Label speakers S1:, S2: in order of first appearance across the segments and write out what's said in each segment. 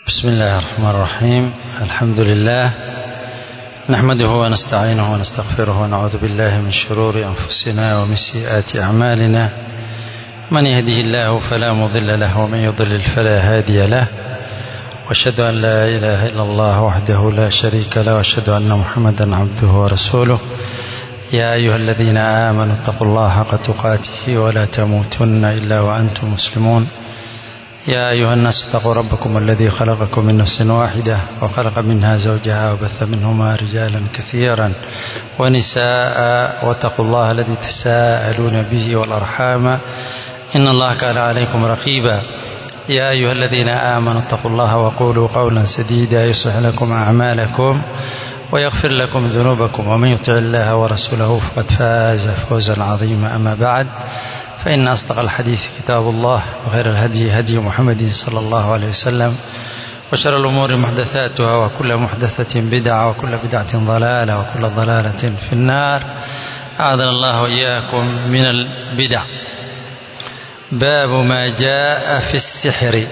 S1: بسم الله الرحمن الرحيم الحمد لله نحمده ونستعينه ونستغفره ونعوذ بالله من شرور أنفسنا ومن سيئات أعمالنا من يهده الله فلا مضل له ومن يضلل فلا هادي له واشهد أن لا إله إلا الله وحده لا شريك له واشهد أن محمدا عبده ورسوله يا أيها الذين آمنوا اتقوا الله حق تقاته ولا تموتن إلا وأنتم مسلمون يا أيها الناس اتقوا ربكم الذي خلقكم من نفس واحدة وخلق منها زوجها وبث منهما رجالا كثيرا ونساء واتقوا الله الذي تساءلون به والأرحام إن الله كان عليكم رقيبا يا أيها الذين آمنوا اتقوا الله وقولوا قولا سديدا يصلح لكم أعمالكم ويغفر لكم ذنوبكم ومن يطع الله ورسوله فقد فاز فوزا عظيما أما بعد فإن أصدق الحديث كتاب الله وخير الهدي هدي محمد صلى الله عليه وسلم وشر الأمور محدثاتها وكل محدثة بدعة وكل بدعة ضلالة وكل ضلالة في النار أعاذنا الله وإياكم من البدع باب ما جاء في السحر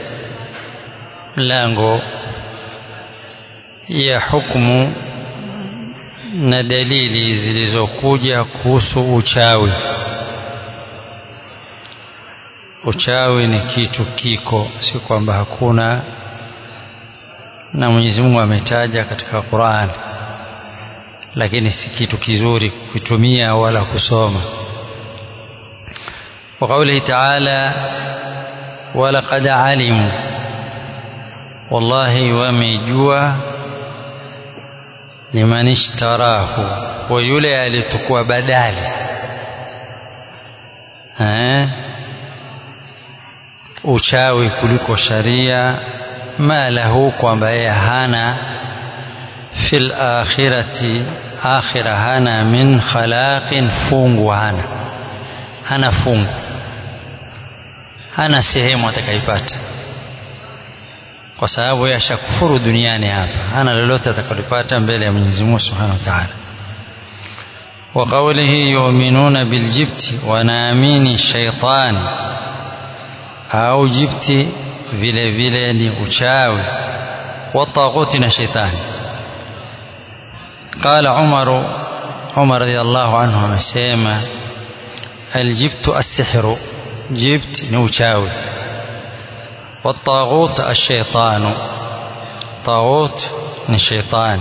S1: lango ya hukumu na dalili zilizokuja kuhusu uchawi uchawi ni kitu kiko si kwamba hakuna na Mwenyezi Mungu ametaja katika Qur'an lakini si kitu kizuri kutumia wala kusoma wa qawlihi ta'ala walaqad alimu wallahi wamejua liman ishtarahu wa yule alitukua badali eh uchawi kuliko sharia ma lahu kwamba yeye hana fil akhirati akhira hana min khalaqin fungu hana hana fungu hana sehemu atakaipata kwa sababu yashakufuru duniani hapa hana lolote atakalopata mbele ya Mwenyezi Mungu Subhanahu wa Ta'ala wa qawlihi yu'minuna biljibti wa naamini shaitani au jibti vile vile ni uchawi wa taghuti na shaitani قال عمر عمر رضي الله عنه amesema الجبت السحر جبت ni uchawi والطاغوت الشيطان طاغوت ni شيطان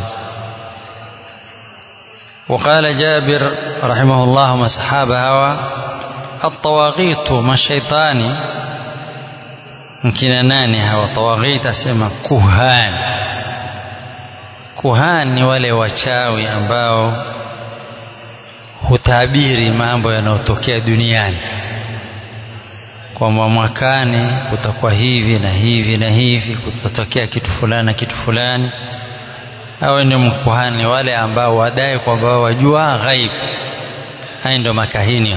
S1: وقال جابر رحمه الله مسحاب هوا الطواغيت ما الشيطاني mkina nani hawa tawaghit asema kuhan kuhan ni wale wachawi ambao hutabiri mambo yanayotokea duniani kwamba mwakani kutakuwa hivi na hivi na hivi kutatokea kitu fulani na kitu fulani hao ndio mkuhani wale ambao wadai kwamba wajua ghaib haya ndio makahini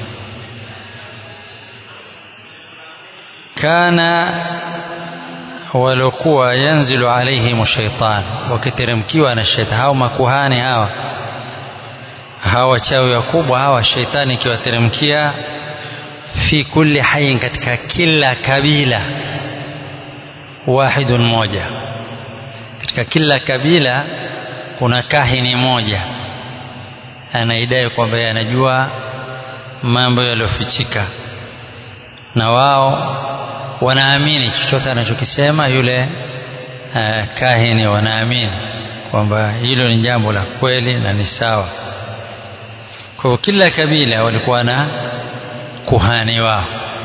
S1: kana waliokuwa yanzilu alaihim shaitan wakiteremkiwa na shetani hao makuhani hawa hawa wachawi wakubwa hawa shaitani ikiwateremkia fi kulli hayin katika kila kabila wahidun moja katika kila kabila kuna kahini moja anaidai kwamba anajua mambo yaliyofichika na wao wanaamini chochote anachokisema yule uh, kahini wanaamini kwamba hilo ni jambo la kweli na ni sawa kwa hivyo kila kabila walikuwa na kuhani wao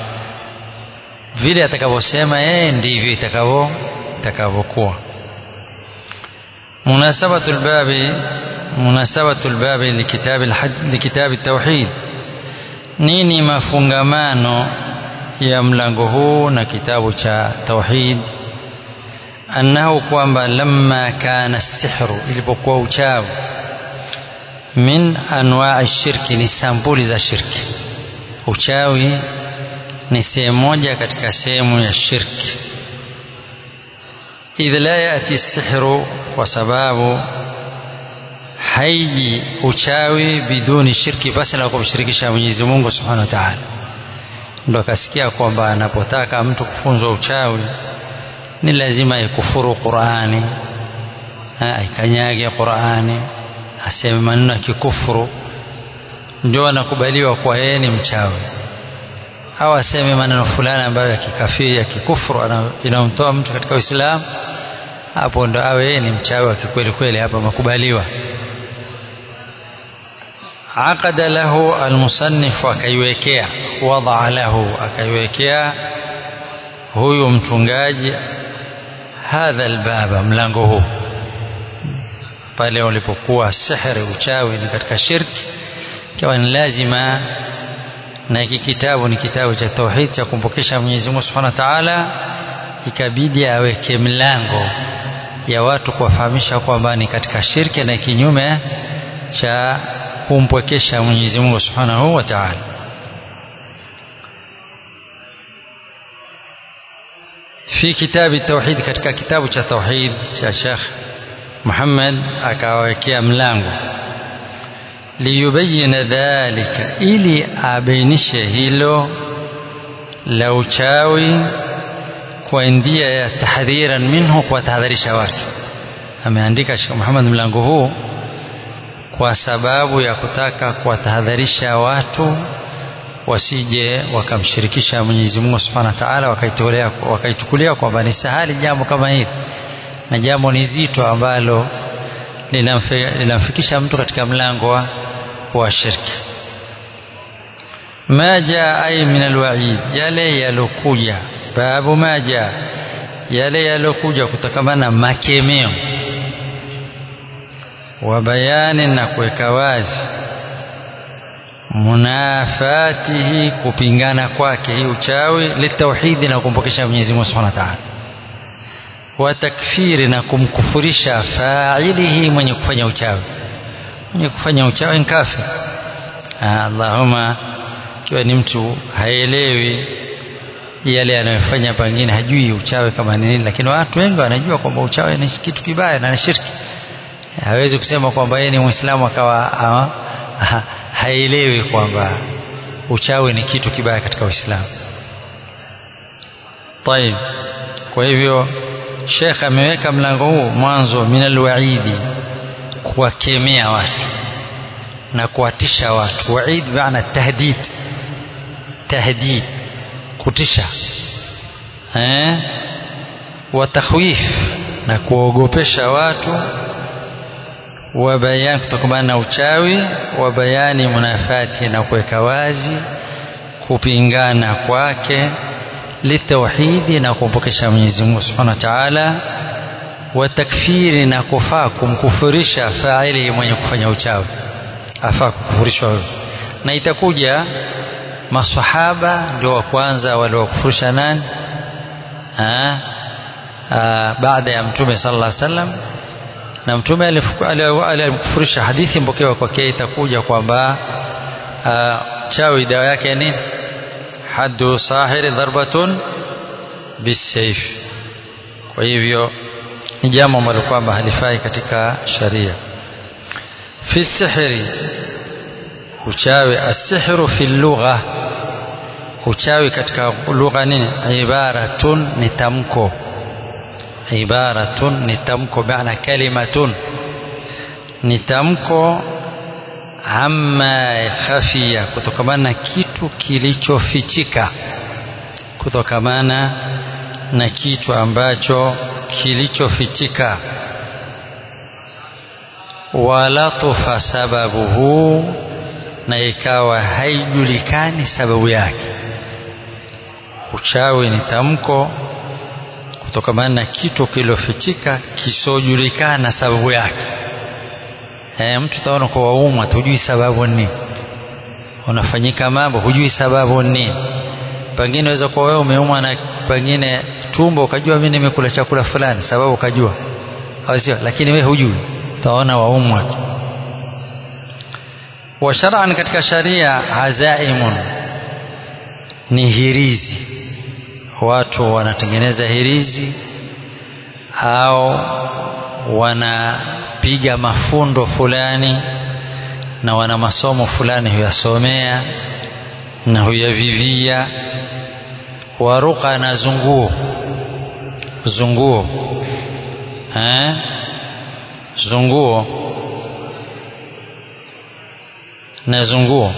S1: vile atakavyosema yeye ndivyo itakavyo itakavyokuwa munasabatu lbabi munasabatu lbabi likitabi likitabi tauhid nini mafungamano ya mlango huu na kitabu cha tauhid annahu kwamba lamma kana sihru ilipokuwa uchawi min anwa'i shirki ni sampuli za shirki uchawi ni sehemu moja katika sehemu ya shirki idh la yati sihru kwa sababu haiji uchawi biduni shirki basi na kumshirikisha Mwenyezi Mungu Subhanahu wa Ta'ala ndo akasikia kwamba anapotaka mtu kufunzwa uchawi ni lazima ikufuru Qur'ani aikanyage Qur'ani aseme maneno ya kikufuru ndio anakubaliwa kwa yeye ni mchawi au aseme maneno fulani ambayo ya kikafiri ya kikufuru inamtoa mtu katika Uislamu hapo ndo awe yeye ni mchawi wa kikweli kweli hapa makubaliwa aqada lahu almusannif akaiwekea wadaa lahu akaiwekea huyu mtungaji hadha albaba mlango huu pale ulipokuwa sihri uchawi ni katika shirki ikiwa ni lazima na hiki kitabu ni kitabu cha tauhid cha kumpokesha Mwenyezi Mungu Subhanahu wa Ta'ala ikabidi aweke mlango ya watu kuwafahamisha kwamba ni katika shirki na kinyume cha kumpwekesha Mwenyezi Mungu Subhanahu wa Ta'ala في كتاب التوحيد katika kitabu cha tauhid cha Sheikh Muhammad akawekea mlango liyubayina dhalika ili abainishe hilo la uchawi kwa ndia ya tahdhiran minhu kuwatahadharisha watu ameandika Sheikh Muhammad mlango huu kwa sababu ya kutaka kuwatahadharisha watu wasije wakamshirikisha Mwenyezi Mungu Subhanahu wa Ta'ala wakaitolea wakaichukulia kwamba ni sahali jambo kama hili na jambo ni zito ambalo linamfikisha mtu katika mlango wa, wa shirki ma jaa ay min alwa'id yale yalokuja babu ma jaa yale yalokuja kutokamana makemeo wa bayani na kuweka wazi munafatihi kupingana kwake hii uchawi litauhidi na kumpokesha Mwenyezi Mungu Subhanahu wa Ta'ala wa takfiri na kumkufurisha failihi mwenye kufanya uchawi mwenye kufanya uchawi ni kafir Allahumma kiwa ni mtu haelewi yale anayofanya pengine hajui uchawi kama ni nini lakini watu wengi wanajua kwamba uchawi ni kitu kibaya na ni shirki hawezi kusema kwamba yeye ni muislamu akawa ha, haelewi kwamba uchawi ni kitu kibaya katika Uislamu. Tayib. Kwa hivyo Sheikh ameweka mlango huu mwanzo minal waidi kuwakemea watu na kuwatisha watu. Waid maana tahdid. Tahdid kutisha. Eh? Wa takhwif na kuogopesha watu wa bayan kutokamana na uchawi wa bayani munafati na kuweka wazi kupingana kwake litauhidi na kumpokesha Mwenyezi Mungu Subhanahu wa Ta'ala wa takfiri na kufaa kumkufurisha faili mwenye kufanya uchawi afaa kukufurishwa na itakuja maswahaba ndio wa kwanza waliokufurisha nani ha? Aa, baada ya mtume sallallahu alaihi wasallam na mtume alimkufurisha hadithi mpokewa kwake itakuja kwamba chawi dawa yake ni haddu sahiri dharbatun bisayf kwa hivyo ni jambo ambalo kwamba halifai katika sharia fi sihri uchawi asihru fi lugha uchawi katika lugha nini ibaratun ni tamko ibaratun ni tamko maana kalimatun ni tamko amma khafia kutokamana na kitu kilichofichika kutokamana na kitu ambacho kilichofichika walatufa sababuhu na ikawa haijulikani sababu yake uchawi ni tamko kutokamana na kitu kilofichika kisiojulikana sababu yake e, mtu utaona kwa waumwa hujui sababu ni unafanyika mambo hujui sababu ni pengine unaweza kuwa wewe umeumwa na pengine tumbo ukajua mimi nimekula chakula fulani sababu ukajua au sio lakini wewe hujui utaona waumwa tu wa shar'an katika sharia azaimun ni hirizi watu wanatengeneza hirizi au wanapiga mafundo fulani na wana masomo fulani huyasomea na huyavivia waruka na zunguo zunguo eh? zunguo na zunguo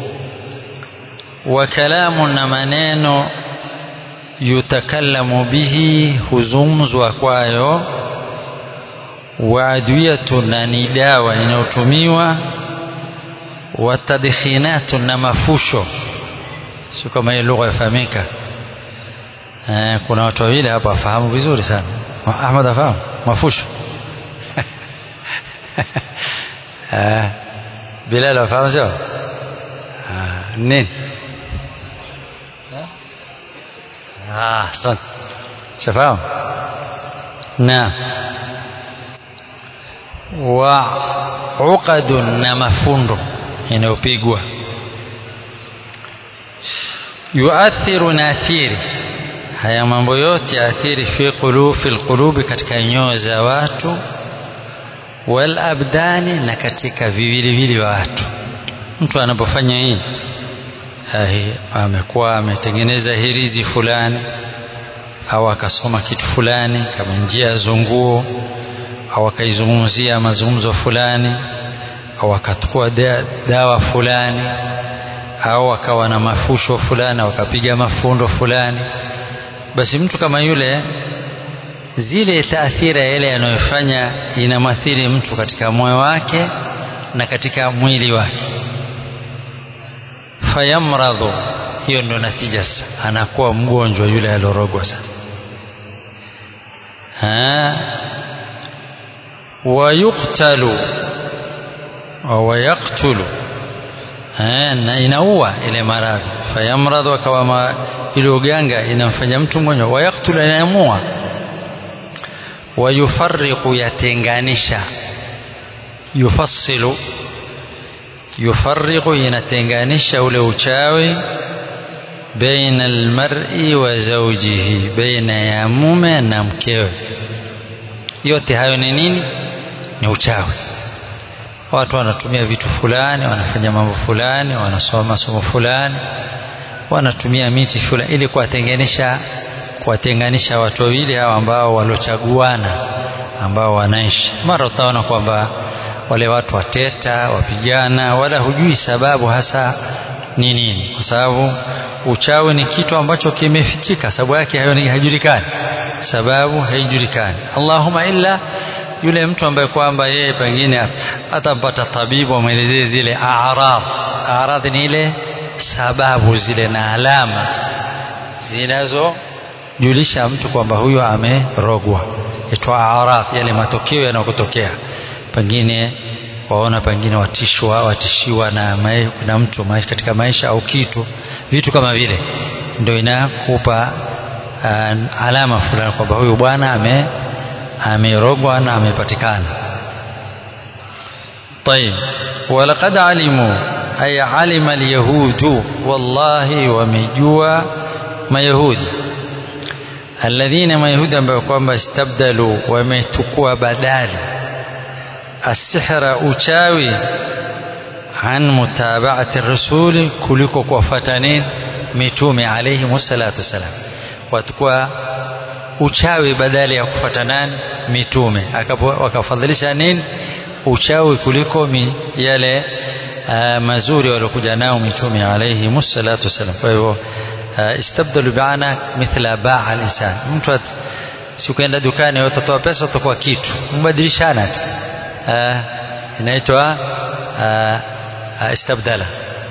S1: wa kalamu na maneno yutakallamu bihi huzungumzwa kwayo wa adwiyatu na ni dawa inayotumiwa wa tadkhinatu na mafusho sio kama hiyo lugha yafahamika eh, kuna watu wawili hapa wafahamu vizuri sana Ahmad afahamu mafusho eh, Bilal afahamu sio nini ah asante shafahamu na wa uqadun na mafundo inayopigwa yuathiru na athiri haya mambo yote yaathiri fi qulubi fil qulubi katika nyoyo za watu wal abdani na katika viwiliwili wa watu mtu anapofanya hii amekuwa ametengeneza hirizi fulani au akasoma kitu fulani kama njia ya zunguo au akaizungumzia mazungumzo fulani au akachukua dawa fulani au akawa na mafusho fulani au akapiga mafundo fulani basi mtu kama yule zile taathira yale yanayofanya inamathiri mtu katika moyo wake na katika mwili wake fayamradhu hiyo ndio natija sasa anakuwa mgonjwa yule alorogwa sana wayuktalu wayaktulu na inaua ile maradhi fayamradhu akawa ile uganga inamfanya mtu mgonjwa wayaktulu inaamua wayufarriqu yatenganisha yufassilu yufarriqu inatenganisha ule uchawi baina almar'i wa zawjihi baina ya mume na mkewe yote hayo ni nini ni uchawi watu wanatumia vitu fulani wanafanya mambo fulani wanasoma masomo fulani wanatumia miti fulani ili kuwatenganisha kuwatenganisha watu wawili hao ambao walochaguana ambao wanaishi mara utaona kwamba wale watu wateta wapigana wala hujui sababu hasa ni nini kwa sababu uchawi ni kitu ambacho kimefichika sababu yake haijulikani sababu haijulikani Allahumma illa yule mtu ambaye kwamba yeye pengine atampata tabibu amwelezee zile a'rad a'rad ni ile sababu zile na alama zinazojulisha mtu kwamba huyo amerogwa itwa a'rad yale matokeo yanayotokea pengine waona pengine watishwa watishiwa na, mae, na mtu maisha katika maisha au kitu vitu kama vile ndio inakupa uh, alama fulani kwamba huyu bwana ame amerogwa na amepatikana طيب ولقد علموا أي علم اليهود والله ومجوا ما يهود الذين ما يهود ambao استبدلوا ومتكوا بدالي السحر uchawi عن متابعة الرسول kuliko kuwafuata nini mitume alayhi wassalatu wassalam watakuwa uchawi badala ya kufuata nani mitume wakafadhilisha nini uchawi kuliko mi, yale uh, mazuri waliokuja nao mitume alayhi wassalatu wassalam kwa hivyo uh, istabdalu biana mithla baa al-insan mtu sikuenda dukani utatoa pesa utakuwa kitu mbadilishana tu uh, inaitwa uh, uh, istabdala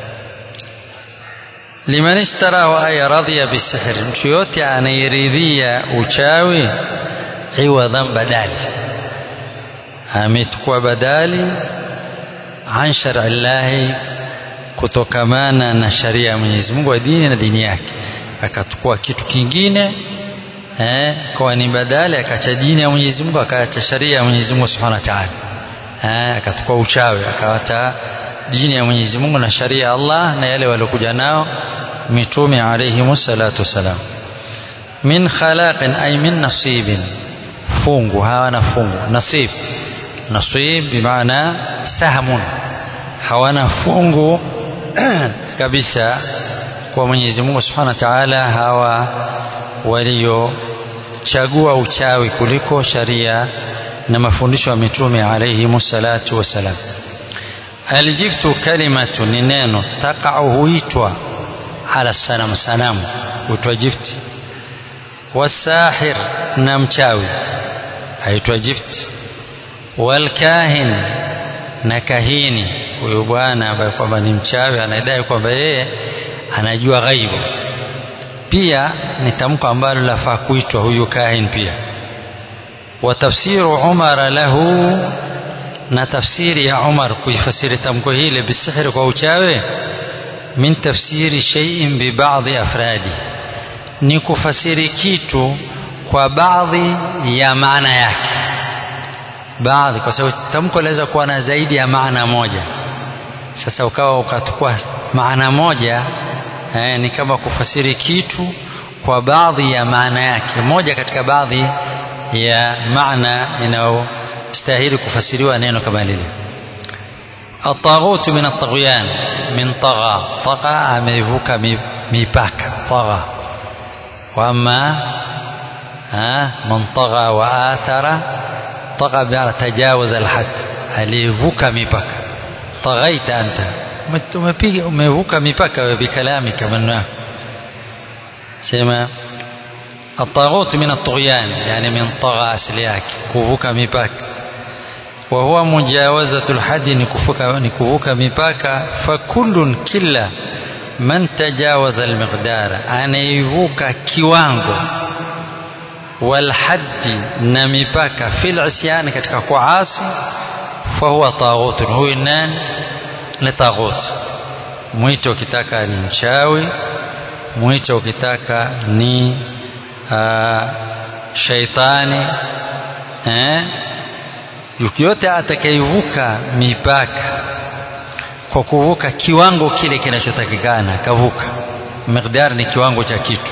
S1: liman ishtarahu ay radhiya bisihr mtu yote anairidhia uchawi iwadhan badali amechukua badali an shar'i llahi kutokamana na sharia ya Mwenyezi Mungu wa dini na dini yake akachukua kitu kingine eh, kwa ni badali akacha dini ya Mwenyezi Mungu akaacha sharia ya Mwenyezi Mungu Subhanahu wa Ta'ala eh, akachukua uchawi akawata dini ya Mwenyezi Mungu na sharia ya Allah na yale waliokuja nao mitume alayhi salatu wasalam min khalaqin ay min nasibin fungu hawana fungu nasib nasib bimaana sahmun hawana fungu kabisa kwa Mwenyezi Mungu Subhanahu wa Ta'ala hawa walio kuchagua uchawi kuliko sharia na mafundisho ya mitume alayhimu salatu wassalam aljiftu kalimatu ni neno taqau huitwa ala sanamu sanamu huitwa jifti wasahir na mchawi aitwa jifti walkahin na kahini huyu bwana ambaye kwamba ni mchawi anadai kwamba yeye anajua ghaibu pia ni tamko ambalo lafaa kuitwa huyu kahin pia wa tafsiru umara lahu na tafsiri ya Umar kuifasiri tamko hili bisihri kwa uchawi min tafsiri shay'in bi ba'dhi afradi ni kufasiri kitu kwa baadhi ya maana yake baadhi kwa sababu tamko laweza kuwa na zaidi ya maana moja sasa ukawa ukachukua maana moja eh, ni kama kufasiri kitu kwa baadhi ya maana yake moja katika baadhi ya maana inayostahili kufasiriwa neno kama lile الطاغوت من الطغيان من طغى طغى amevuka mipaka طغى واما من طغى واثر طغى بمعنى تجاوز الحد alivuka mipaka طغيت انت umepiga umevuka mipaka bikalamika maneno yako sema الطاغوت من الطغيان يعني من طغى asili yake kuvuka mipaka وهو مجاوزة الحد نكفوك مipaka فكل كلا من تجاوز المقدار anaivuka kiwango والحد na mipaka fil isyan katika kuasi fahuwa taghut huyu nani ni taghut mwito ukitaka ni mchawi mwito ukitaka ni uh, shaitani eh yote atakayevuka mipaka kwa kuvuka kiwango kile kinachotakikana kavuka miqdar ni kiwango cha kitu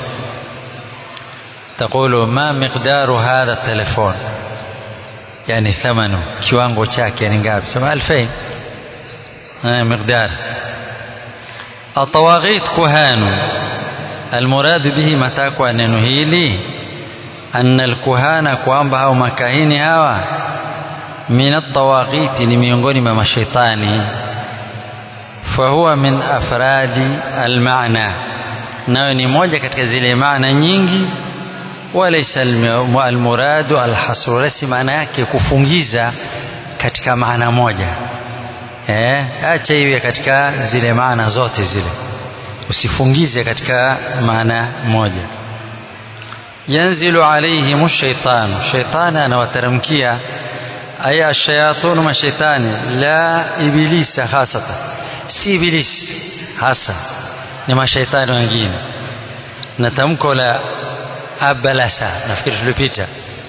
S1: تقول ما مقدار هذا التلفون يعني ثمنه kiwango chake ni ngapi sema 2000 مقدار الطواغيت كهان المراد به matakwa neno hili أن الكهانة kwamba hao makahini hawa min at-tawaghit ni miongoni mwa mashaitani fahuwa min afradi al-ma'na nayo ni moja katika zile maana nyingi walaysa al-muradu al-hasru lasi maana yake kufungiza katika maana moja eh acha iwe katika zile maana zote zile usifungize katika maana moja yanzilu alaihim ash-shaytan shaytani anawateremkia aya ash-shayatun mashaitani la ibilisa hasatan si ibilisi hasa ni mashaitani wengine na tamko la abalasa nafikiri tulipita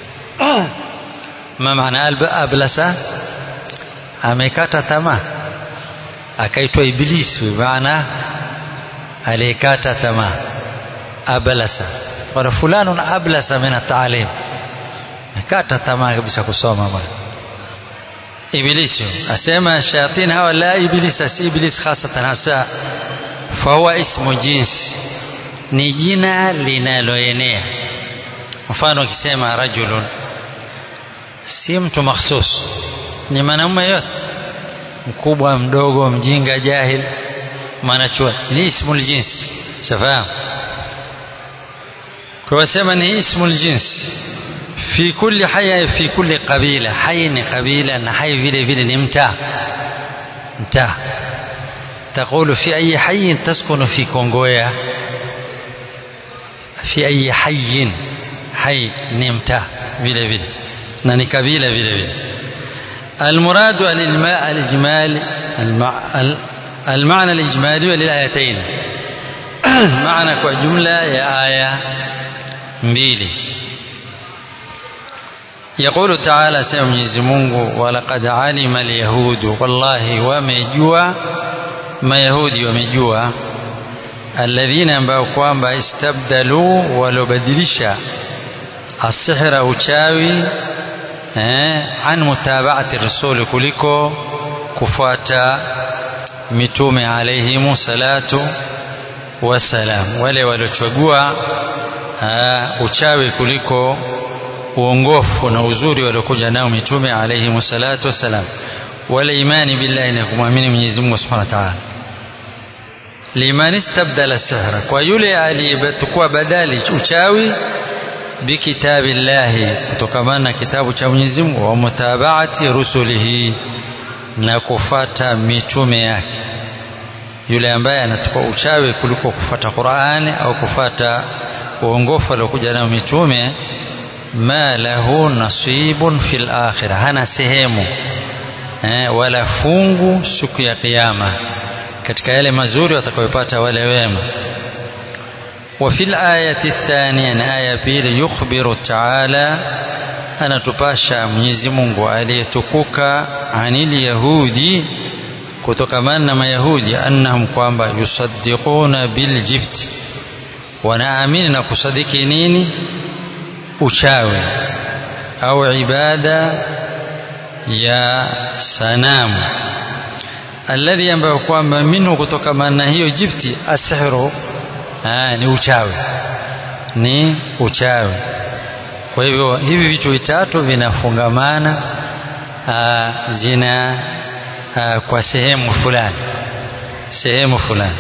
S1: ma maana abalasa amekata tamaa akaitwa ibilisi maana aliyekata tamaa abalasa wala fulanun ablasa min at-ta'lim akata tamaa kabisa kusoma bwana ibilisi asema shayatin hawa la ibilisa si iblis hasatan hasa fahuwa ismu jinsi ni jina linaloenea mfano ukisema rajulun si mtu makhsus ni mwanamume yote mkubwa mdogo mjinga jahil mwanachuoni ni ismu ljinsi safahamu kwa sema ni ismu ljinsi fi kulli haya fi kulli qabila hai ni qabila na hai vile vile ni mtaa mtaa تقول في أي حي تسكن في كونغويا في أي حي حي نمتا vile vile na ni kabila vile vile المراد الإجمال الإجمال المعنى الإجمالي للآيتين معنى kwa jumla ya aya mbili يقول تعالى سيما Mwenyezi Mungu ولقد علم اليهود والله wamejua mayahudi wamejua alladhina ambao kwamba istabdalu walobadilisha asihra uchawi eh, an mutabaati rasuli kuliko kufuata mitume alaihimu salatu wassalam wale waliochagua uh, uchawi kuliko uongofu na uzuri waliokuja nao mitume alayhi salatu wassalam wala imani billahi na kumwamini Mwenyezi Mungu Subhanahu wa Ta'ala liman istabdala sihra kwa yule aliyechukua badali uchawi bikitabillahi kutokamana na kitabu cha Mwenyezi Mungu wa mutabaati rusulihi na kufata mitume yake yule ambaye anachukua uchawi kuliko kufata Qur'ani au kufata uongofu aliokuja nao mitume ma lahu nasibun fil akhirah hana sehemu eh, wala fungu siku ya kiyama katika yale mazuri watakayopata wale wema وفي الآية الثانية آية بيل يخبر تعالى أنا تباشى mwenyezi Mungu aliyetukuka anil yahudi kutokamana na mayahudi annahum kwamba yusaddiquna bil jibt wanaamini na kusadiki nini uchawi au ibada ya sanamu alladhi ambayo kwamba minhu kutokamana na hiyo jifti asihru ni uchawi ni uchawi kwa hivyo hivi vitu vitatu vinafungamana zina aa, kwa sehemu fulani sehemu fulani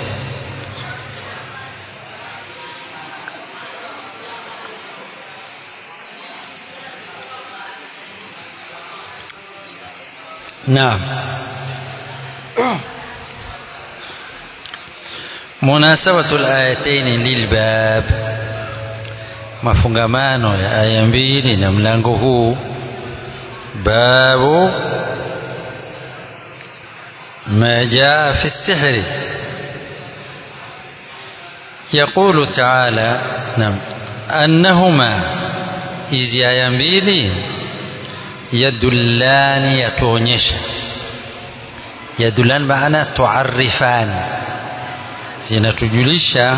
S1: naam munasabatu alayataini lilbab mafungamano ya aya mbili na mlango huu babu ما جاء في السحر يقول تعالى نعم أنهما إذ آية mbili يدلان يتونيش يدلان معنى تعرفان zinatujulisha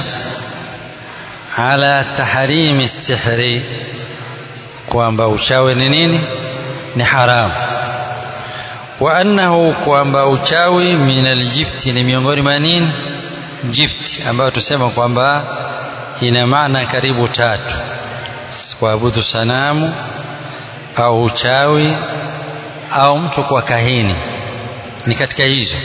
S1: ala tahrimi sihri kwamba uchawi ni nini ni haramu wa annahu kwamba uchawi min aljibti ni miongoni mwa nini jibti ambayo tusema kwamba ina maana karibu tatu kuabudu sanamu au uchawi au mtu kwa kahini ni katika hizo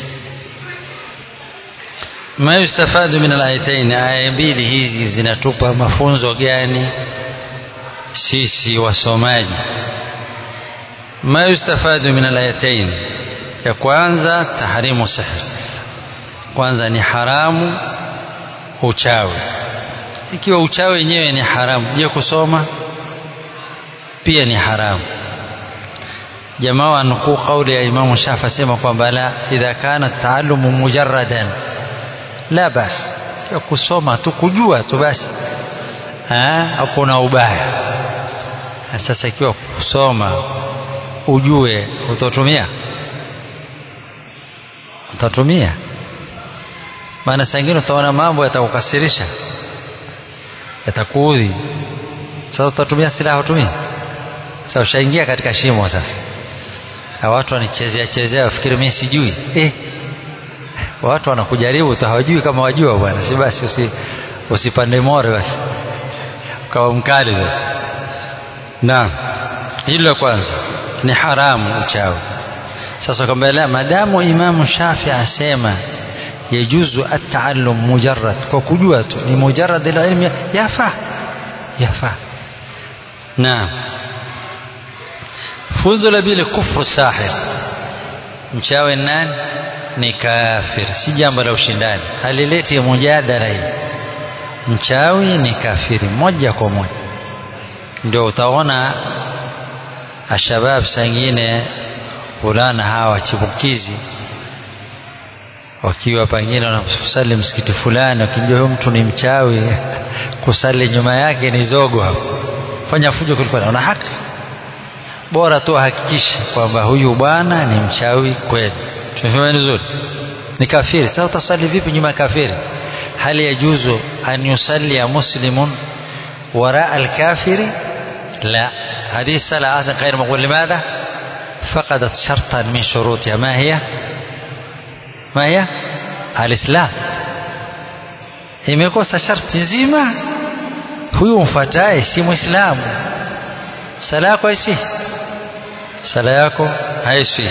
S1: ma yustafadu min alayatain aya mbili hizi zinatupa mafunzo gani sisi wasomaji ma yustafadu min alayatain ya kwanza tahrimu sihr kwanza ni haramu uchawi ikiwa uchawi wenyewe ni haramu je kusoma pia ni haramu jamaa wanukuu kauli ya imamu shafi asema kwamba la idha kana taalumu mujarradan la basi ya kusoma tu kujua tu basi hakuna ubaya sasa ikiwa kusoma ujue utatumia utatumia maana saa ingine utaona mambo yatakukasirisha yatakuudhi sasa utatumia silaha utumia sasa ushaingia katika shimo sasa na watu wanichezea chezea wafikiri mimi sijui eh watu wanakujaribu tu hawajui kama wajua bwana si basi usi, usipande more basi ukawa mkali sasa naam hilo la kwanza ni haramu uchawi sasa kwamba la madamu imamu shafi asema yajuzu ataallum mujarrad kwa kujua tu ni mujarrad ilmi yafaa yafaa naam funzo la pili kufru sahir mchawi nani ni kafir si jambo la ushindani halileti mujadala hii mchawi ni kafiri moja kwa moja ndio utaona ashabab sangine fulana hawa chipukizi wakiwa pengine wanasali msikiti fulani wakijua huyo mtu ni mchawi kusali nyuma yake ni zogo hapo fanya fujo kuliko una haki bora tu hakikisha kwamba huyu bwana ni mchawi kweli tumefahamu vizuri ni kafiri sasa utasali vipi nyuma ya kafiri hali yajuzu an yusalli muslimun وراء الكافر لا هذه الصلاة أصلا غير مقبول لماذا فقدت شرطا من شروطها ما هي ما هي الإسلام imekosa sharti nzima huyu mfuataye si mwislamu sala yako haisi sala yako haisi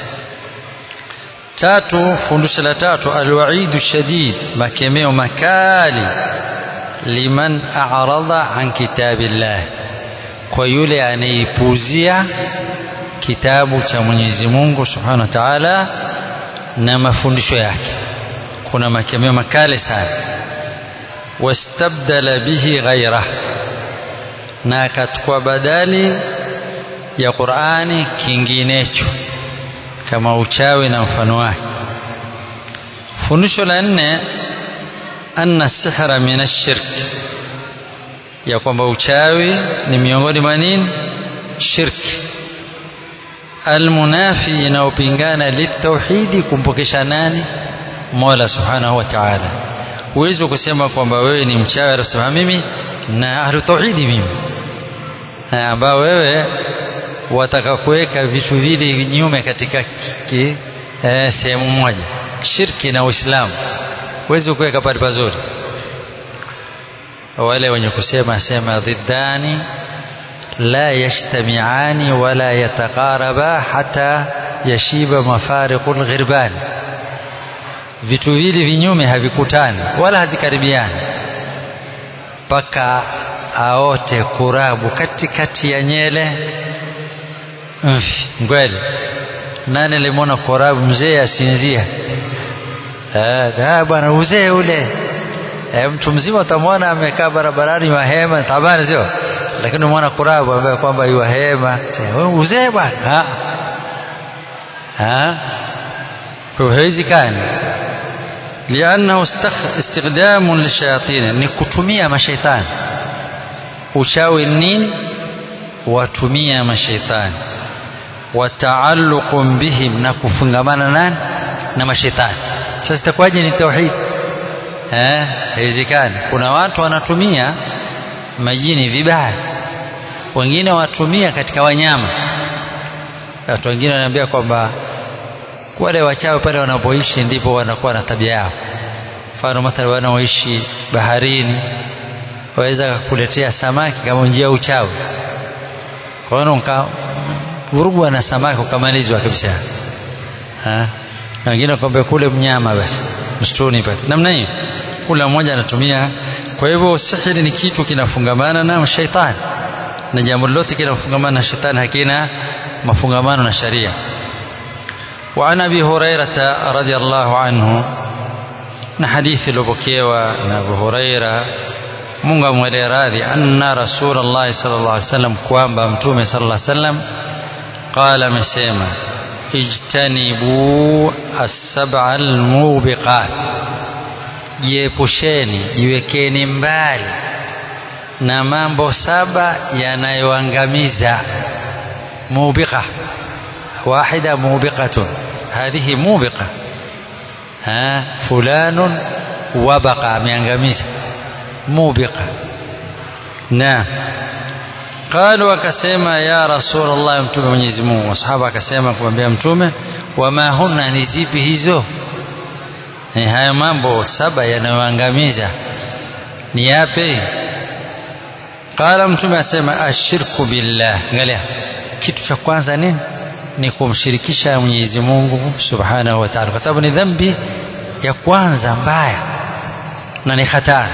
S1: tatu fundisho la tatu alwaidu shadid makemeo makali liman a'rada an kitabillah kwa yule anayepuuzia kitabu cha Mwenyezi Mungu Subhanahu wa Ta'ala na mafundisho yake kuna makemeo makali sana wastabdala bihi ghairah na akachukua badali ya Qur'ani kinginecho kama uchawi na mfano wake fundisho la nne anna sihra min ash-shirk ya kwamba uchawi ni miongoni mwa nini shirki almunafi inayopingana litauhidi kumpokesha nani Mola Subhanahu wa Ta'ala huwezi kusema kwamba wewe ni mchawi unasema mimi na ahlu tauhidi mimi ambao wewe wataka kuweka vitu vili vinyume katika eh, sehemu moja shirki na Uislamu huwezi kuweka pale pazuri wale wenye kusema sema dhiddani la yajtamiani wala yataqaraba hata yashiba mafariqul ghirban vitu vili vinyume havikutani wala hazikaribiani mpaka aote kurabu katikati ya nyele mfi ngwele nani alimwona korabu mzee asinzia bwana uzee ule e, mtu mzima utamwona amekaa barabarani wahema tabani sio lakini mwana kurabu ambaye kwamba yuwahema uzee bwana kwa haiwezekani liannahu istikhdamun lishayatin ni kutumia mashaitani uchawi nini watumia mashaitani wataalluqun bihim na kufungamana nani na mashaitani sasa itakuwaje ni tauhid eh haiwezekani kuna watu wanatumia majini vibaya wengine watumia katika wanyama watu wengine wanaambia kwamba wale wachawi pale wanapoishi ndipo wanakuwa na tabia yao mfano mathalan wanaoishi baharini waweza kukuletea samaki kama njia ya uchawi kwa hiyo vurugwa na samaki ukamalizwa kabisa na wengine wakwambia kule mnyama basi msituni pale namna hiyo kula mmoja anatumia kwa hivyo sihiri ni kitu kinafungamana na shaitani na jambo lolote kinafungamana na shetani hakina mafungamano na sharia وعن ابي هريره رضي الله عنه na hadithi iliyopokewa na Abu Huraira Mungu amwele radhi anna Rasulullah sallallahu alaihi wasallam kwamba mtume sallallahu alaihi wasallam qala amesema ijtanibu as-sab'a al-mubiqat jiepusheni jiwekeni mbali na mambo saba yanayoangamiza mubiqa wahida mubiqatun hadhihi mubiqa ha fulanun wabaqa ameangamiza mubiqa na qalu akasema ya rasulullah mtume mwenyezi Mungu masahaba akasema kumwambia mtume wama hunna ni zipi hizo ni haya mambo saba yanayoangamiza ni yapi qala mtume asema ashirku billah angalia kitu cha kwanza nini ni kumshirikisha Mwenyezi Mungu Subhanahu wa Ta'ala kwa sababu ni dhambi ya kwanza mbaya na ni hatari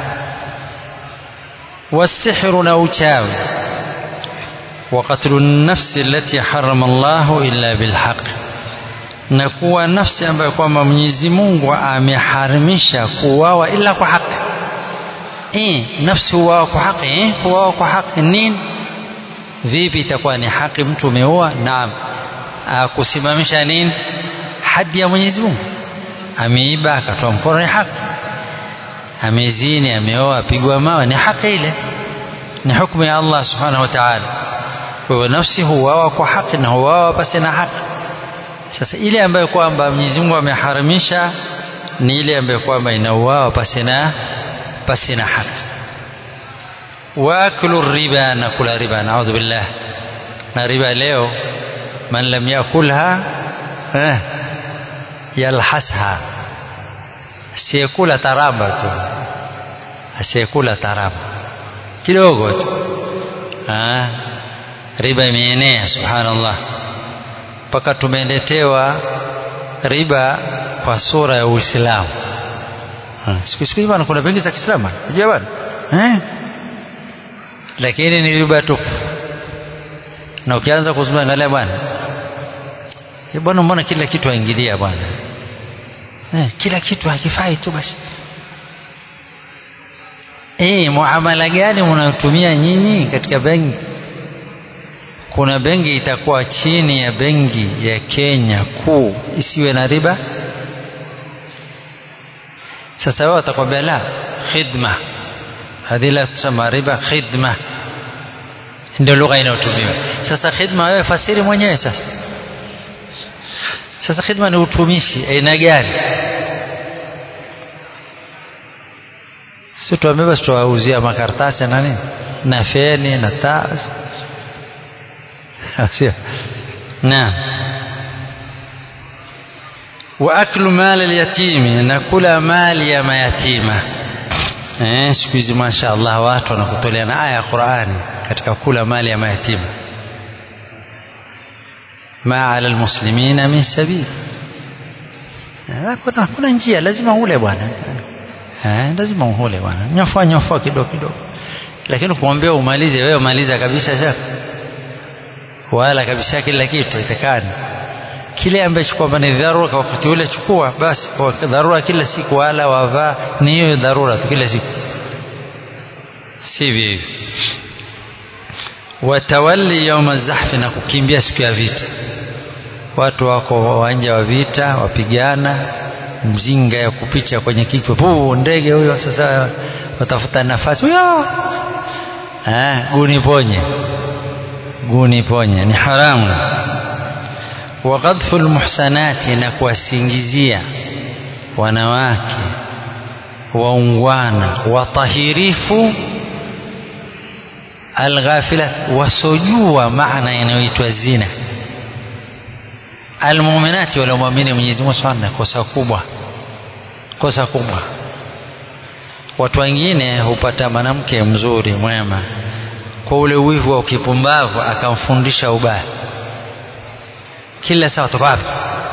S1: والسحر نوچاوي وقتل النفس التي حرم الله إلا بالحق na kuwa nafsi ambayo kwamba Mwenyezi Mungu ameharimisha kuuawa ila kwa haki. Eh, nafsi huuawa kwa haki, eh, kuuawa kwa haki nini? Vipi itakuwa ni haki mtu umeua? Naam. Kusimamisha nini? Hadi ya Mwenyezi Mungu. Ameiba akatoa mkono ni haki. Amezini, ameoa, apigwa mawe ni haki ile. Ni hukumu ya Allah Subhanahu wa Ta'ala. Kwa hiyo nafsi huuawa kwa haki na huuawa pasi na haki. Sasa ile ambayo kwamba Mwenyezi Mungu ameharamisha ni ile ambayo kwamba inauawa pasina pasina haki. Waakulu riba na kula riba, naudhu billah. Na riba leo man lam yakulha eh, yalhasha, asiyekula taramba tu, asiyekula taramba kidogo tu ha? riba imeenea subhanallah mpaka tumeletewa riba kwa sura ya Uislamu siku siku bwana kuna benki za Kiislamu unajua bwana eh lakini ni riba tu na ukianza kuzungumza angalia bwana bwana mbona kila kitu aingilia bwana eh, kila kitu hakifai tu basi eh muamala gani mnayotumia nyinyi katika benki kuna benki itakuwa chini ya benki ya Kenya kuu isiwe na riba sasa wao watakwambia la khidma hadhi la tusema riba khidma ndio lugha inayotumiwa sasa khidma wewe fasiri mwenyewe sasa sasa khidma ni utumishi aina gani si tuambiwa tuwauzia makaratasi na nini na feni na taa sio naam wa aklu mali alyatimi na kula mali ya mayatima eh siku hizi mashaallah watu wanakutolea na aya ya Qur'ani katika kula mali ya mayatima ma ala almuslimina min sabil kuna kuna njia lazima ule bwana eh lazima ule bwana nyofa nyofa kidogo kidogo lakini kuambia umalize wewe maliza kabisa sasa wala kabisa kila kitu itakani kile ambacho kwamba ni dharura kwa wakati ule chukua basi kwa dharura kila siku wala wavaa ni hiyo dharura tu kila siku sivyo hivyo watawalli yauma zahfi na kukimbia siku ya vita watu wako uwanja wa vita wapigana mzinga ya kupicha kwenye kichwa puu ndege huyo sasa watafuta nafasi huyo eh guni ponye guni ponye ni haramu wa qadhfu almuhsanati na kuwasingizia wanawake waungwana watahirifu alghafilat wasojua maana inayoitwa zina almuminati waliomwamini Mwenyezi Mungu sana kosa kubwa kosa kubwa watu wengine hupata mwanamke mzuri mwema kwa ule wivu wa kipumbavu akamfundisha ubaya kila saa toka wapi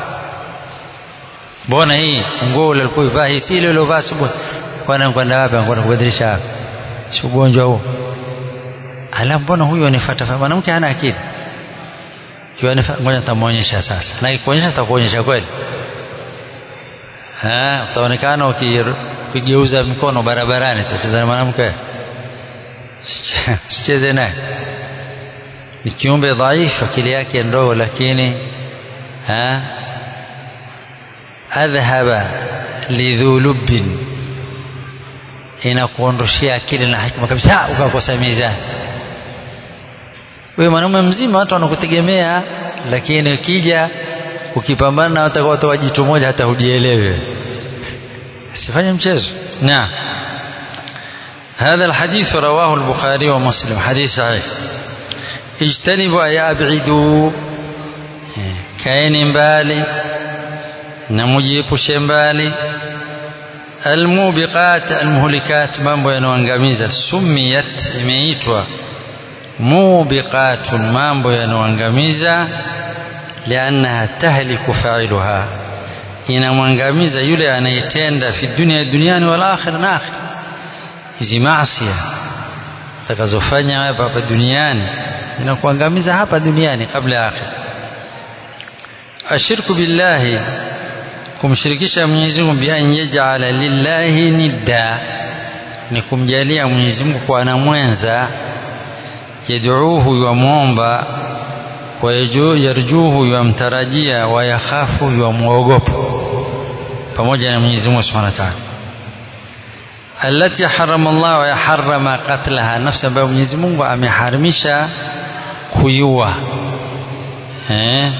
S1: mbona hii nguo ule ulikuwa ivaa hii si ile uliovaa asubuhi kwana kwenda wapi anakwenda kubadilisha wapi si ugonjwa huo ala mbona huyu anifuata mwanamke hana akili kiwa ngoja nitamuonyesha sasa na kuonyesha nitakuonyesha kweli eh utaonekana ukigeuza mikono barabarani tutacheza na mwanamke sicheze naye ni kiumbe dhaifu akili yake ndogo lakini ha adhhaba lidhulubbin inakuondoshia akili na hikma kabisa ukakosa mizani wewe mwanamume mzima watu wanakutegemea lakini ukija ukipambana na watu watu wajitu moja hata hujielewe sifanye mchezo na هذا الحديث رواه البخاري ومسلم حديث صحيح اجتنبوا أي أبعدوا كاين بالي نمجيب شمبالي الموبقات المهلكات mambo yanayoangamiza sumiyat imeitwa mubiqatun mambo yanayoangamiza liannaha tahliku fa'iluha inamwangamiza yule anayetenda fi dunia duniani wal akhir na akhir hizi maasi utakazofanya hapa hapa duniani zinakuangamiza hapa duniani kabla ya akhir ashirku billahi kumshirikisha Mwenyezi Mungu bi an yaj'ala lillahi nidda ni kumjalia Mwenyezi Mungu kwa na mwenza yad'uuhu yamwomba wa yarjuhu yamtarajia wa yakhafu yamwogopa pamoja na Mwenyezi Mungu Subhanahu wa Ta'ala allati harama Allah wa yaharrama qatlaha nafsi ambayo Mwenyezi Mungu ameharimisha kuiua eh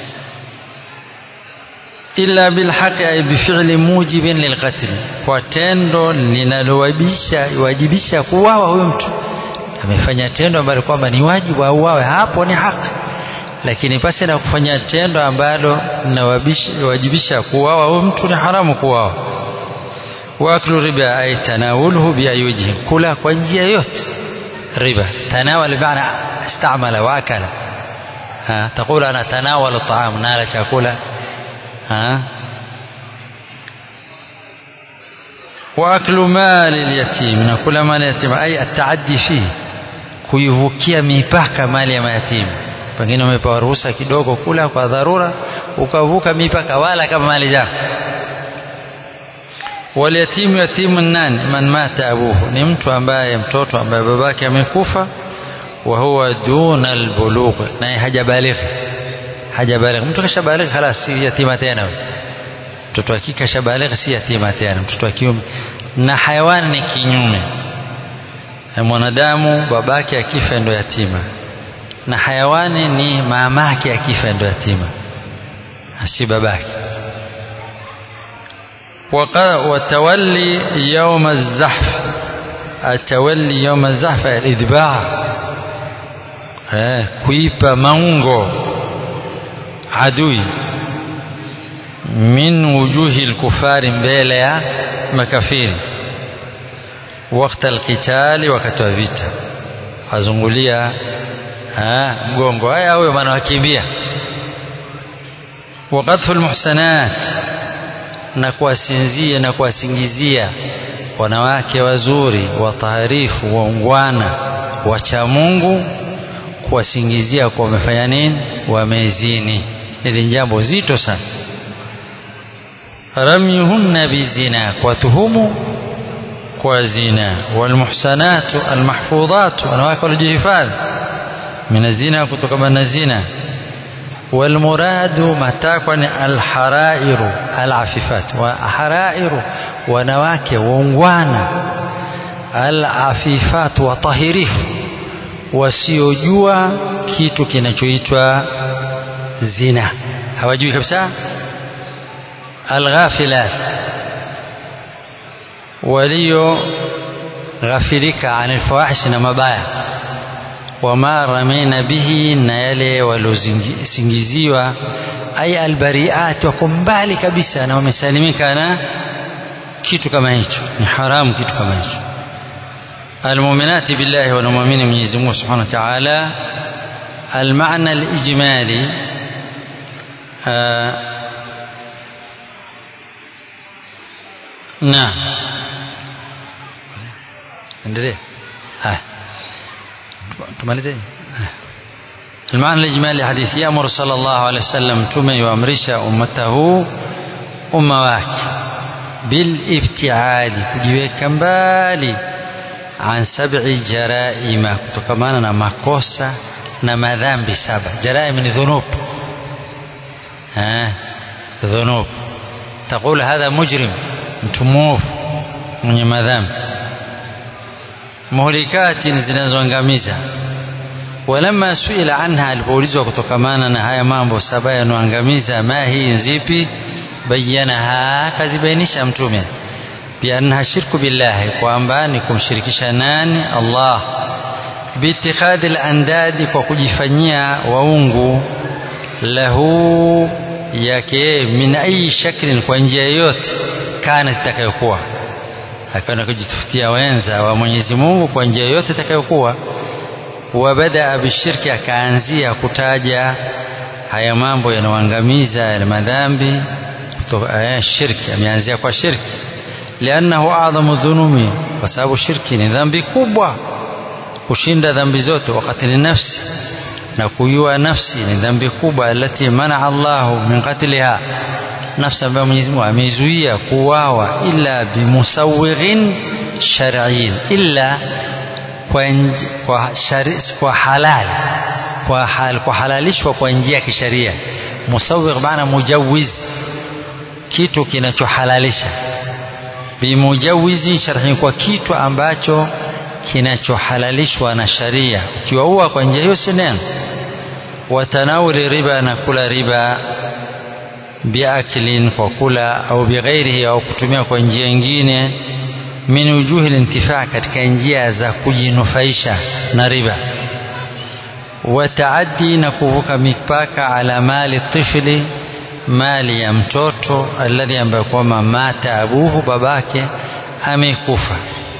S1: illa bilhaqi ay bifili mujibin lilqatl kwa tendo linalowajibisha wajibisha kuuawa huyo mtu amefanya tendo ambalo kwamba ni wajibu auawe hapo ni haki lakini pasi na kufanya tendo ambalo linawajibisha kuuawa huyo mtu ni haramu kuuawa waklu riba ay tanawuluhu bi ayyihi kula kwa njia yote riba tanawala bimaana istamala wa akala ha taqulu ana tanawalu taam nala chakula ha واكل مال اليتيم ناكل مال اليتيم اي التعدي فيه kuivukia mipaka mali ya mayatima pengine umepewa ruhusa kidogo kula kwa dharura ukavuka mipaka wala kama mali zako walyatimu yatimu nani man mata abuhu ni mtu ambaye mtoto ambaye babake amekufa wa huwa duna albulugh naye hajabaligha hajabaligha mtu kashabaligha خلاص si yatima tena mtoto wa kike kashabaligha si yatima tena mtoto wa kiume na hayawani ni kinyume mwanadamu babake akifa ndo yatima na hayawani ni mamake akifa ndo yatima si babake وتولي يوم الزحف التولي يوم الزحف الإذباح kuipa maungo adui min wujuhi lkufari mbele ya makafiri wakati alqitali wakati wa vita azungulia mgongo haya huyo maana wakimbia وقذف المحسنات na kuwasinzia na kuwasingizia wanawake wazuri wataharifu waungwana wacha Mungu kuwasingizia kwa wamefanya nini wamezini hili jambo zito sana ramyuhunna bizina kwa tuhumu kwa zina walmuhsanatu almahfudhatu wanawake walijihifadhi min zina kutokana na zina والمراد متاكن الحرائر العفيفات وحرائر wanawake waungwana alafifat watahirifu wasiojua kitu kinachoitwa zina hawajui kabisa alghafilat walio ghafirika anil fawahish na mabaya wama ramina bihi na yale waliosingiziwa ay albariat wako mbali kabisa na wamesalimika na kitu kama hicho ni haramu kitu kama hicho المؤمنات بالله والمؤمنين من يزمون سبحانه وتعالى المعنى الإجمالي آه نعم endelea haya tumalize المعنى الإجمالي حديث يأمر صلى الله عليه وسلم تم يؤمرش أمته أمواك بالابتعاد kujiweka mbali an sab'i jaraima kutokamana na makosa na madhambi saba jaraim ni dhunub eh dhunub تقول هذا مجرم mtu mwovu mwenye madhambi muhlikati zinazoangamiza walamma suila anha alipoulizwa kutokamana na haya mambo saba yanoangamiza ma hii zipi bayanaha kazibainisha mtume biannaha shirku billahi kwamba ni kumshirikisha nani Allah biitikhadhi al-andadi kwa kujifanyia waungu lahu yake min ayi shaklin kwa njia yoyote kana itakayokuwa akaenda kujitafutia wenza wa Mwenyezi Mungu kwa njia yoyote itakayokuwa wabadaa bishirki akaanzia kutaja haya mambo yanayoangamiza ya madhambi kutoka shirki ameanzia kwa shirki liannahu adhamu dhunumi kwa sababu shirki ni dhambi kubwa kushinda dhambi zote wakati ni nafsi na kuyua nafsi ni dhambi kubwa alati manaa Allahu min qatliha nafsi ambayo Mwenyezi Mungu ameizuia kuuawa illa bimusawighin shar'iyyin illa kwa, kwa, shari, kwa halal kwa, hal, kwa halalishwa kwa njia ya kisheria musawigh maana mujawiz kitu kinachohalalisha bimujawizi sharhi kwa kitu ambacho kinachohalalishwa na sharia ukiwaua kwa njia hiyo si neno watanawuli riba na kula riba biaklin kwa kula au bighairihi au kutumia kwa njia nyingine min wujuhi lintifaa katika njia za kujinufaisha na riba wataaddi na kuvuka mipaka ala mali tifli mali ya mtoto alladhi ambaye kwamba mata abuhu babake amekufa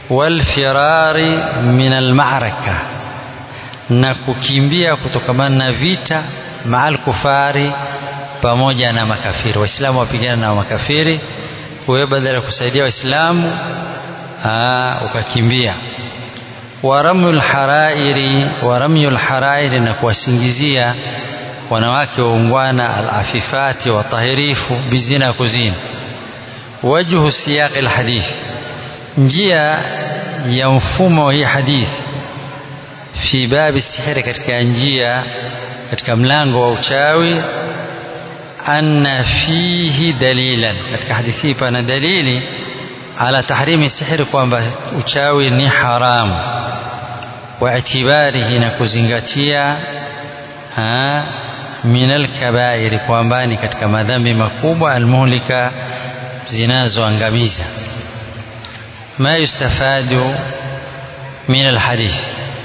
S1: walfirari min almaraka na kukimbia kutokamana na vita maal kufari pamoja na makafiri waislamu wapigana na makafiri wewe badala ya kusaidia waislamu ukakimbia waramyul harairi waramyul harairi na kuwasingizia wanawake waungwana alafifati watahirifu bizina kuzini wajhu siyaqi alhadith njia ya mfumo wa hii hadithi fi babi sihiri katika njia katika mlango wa uchawi anna fihi dalilan katika hadithi hii pana dalili ala tahrimi sihiri kwamba uchawi ni haramu wa itibarihi na kuzingatia min alkabairi kwamba ni katika madhambi makubwa almuhlika zinazoangamiza ma yustafadu min alhadith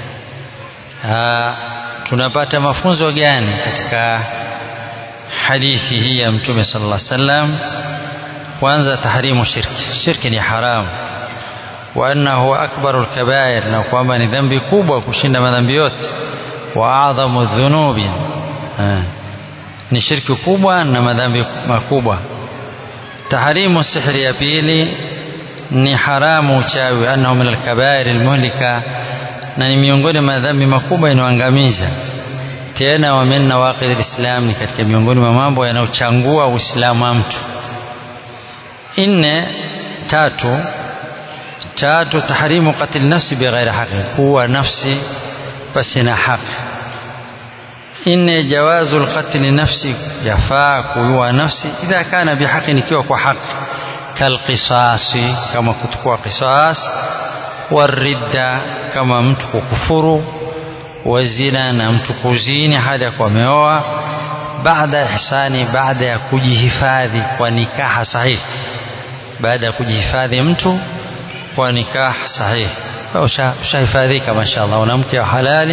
S1: tunapata mafunzo gani katika hadithi hii ya mtume sallallahu alaihi wasallam kwanza tahrimu shirki shirki ni haramu wa annahu akbaru alkabair na kwamba ni dhambi kubwa kushinda madhambi yote wa adhamu dhunubi ni shirki kubwa na madhambi makubwa tahrimu sihri ya pili ni haramu uchawi annahu min alkabair almuhlika na ni miongoni mwa madhambi makubwa inayoangamiza tena wa min nawaqid alislam ni katika miongoni mwa mambo yanayochangua uislamu wa mtu nne tatu tatu tahrimu qatl nafsi bighairi haqi kuwa nafsi basi na haki nne jawazu alqatl nafsi yafaa kuua nafsi idha kana bihaqi ikiwa kwa haki kalqisasi kama kutukua qisas waridda kama mtu kukufuru wazina na mtu kuzini hadi ya kuameoa baada ihsani baada ya kujihifadhi kwa nikaha sahihi baada ya kujihifadhi mtu kwa nikah sahihi ushahifadhika mashaallah una mke wa halali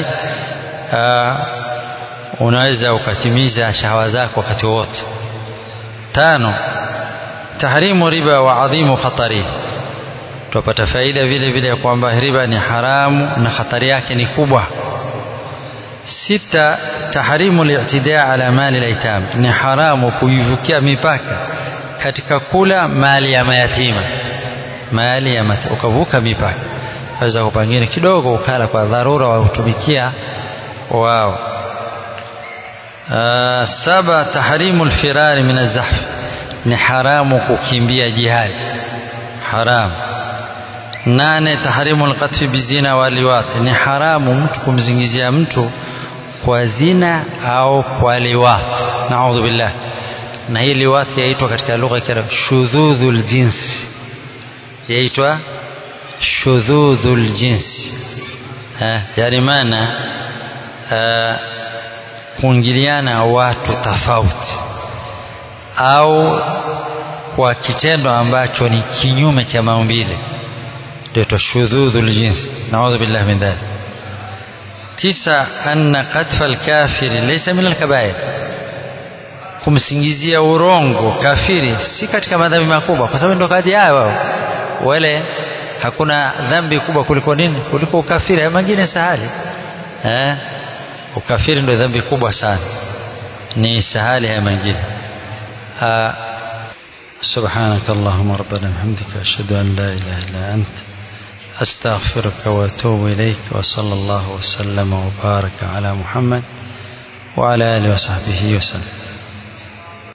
S1: unaweza ukatimiza shahawa zako wakati wote tano tahrimu riba wa adhimu khatari tupata faida vile vile ya kwamba riba ni haramu na hatari yake ni kubwa sita tahrimu li'tidaa ala mali al-aitam ni haramu kuivukia mipaka katika kula mali ya mayatima mali ya mayatima ukavuka mipaka waweza kupangine kidogo ukala kwa dharura wa kutumikia wao saba tahrimu al-firari min az-zahf ni haramu kukimbia jihad haram nane tahrimu al-qatfi bizina wa liwat ni haramu mtu kumzingizia mtu kwa zina au kwa liwat naudhu billah na hii liwat yaitwa katika lugha ya shudhudhul jinsi yaitwa shudhudhul jinsi yani maana kuingiliana watu tofauti au kwa kitendo ambacho ni kinyume cha maumbile ndio shudhudhul jinsi naudhu billah min dhalik tisa anna qadfa alkafiri laysa min alkabair kumsingizia urongo kafiri si katika madhambi makubwa kwa sababu ndio kadi yao wao wale hakuna dhambi kubwa kuliko nini kuliko ukafiri haya mengine sahali eh ukafiri ndio dhambi kubwa sana ni sahali haya mengine سبحانك اللهم ربنا وبحمدك أشهد أن لا إله إلا أنت أستغفرك وأتوب إليك وصلى الله وسلم وبارك على محمد وعلى آله وصحبه وسلم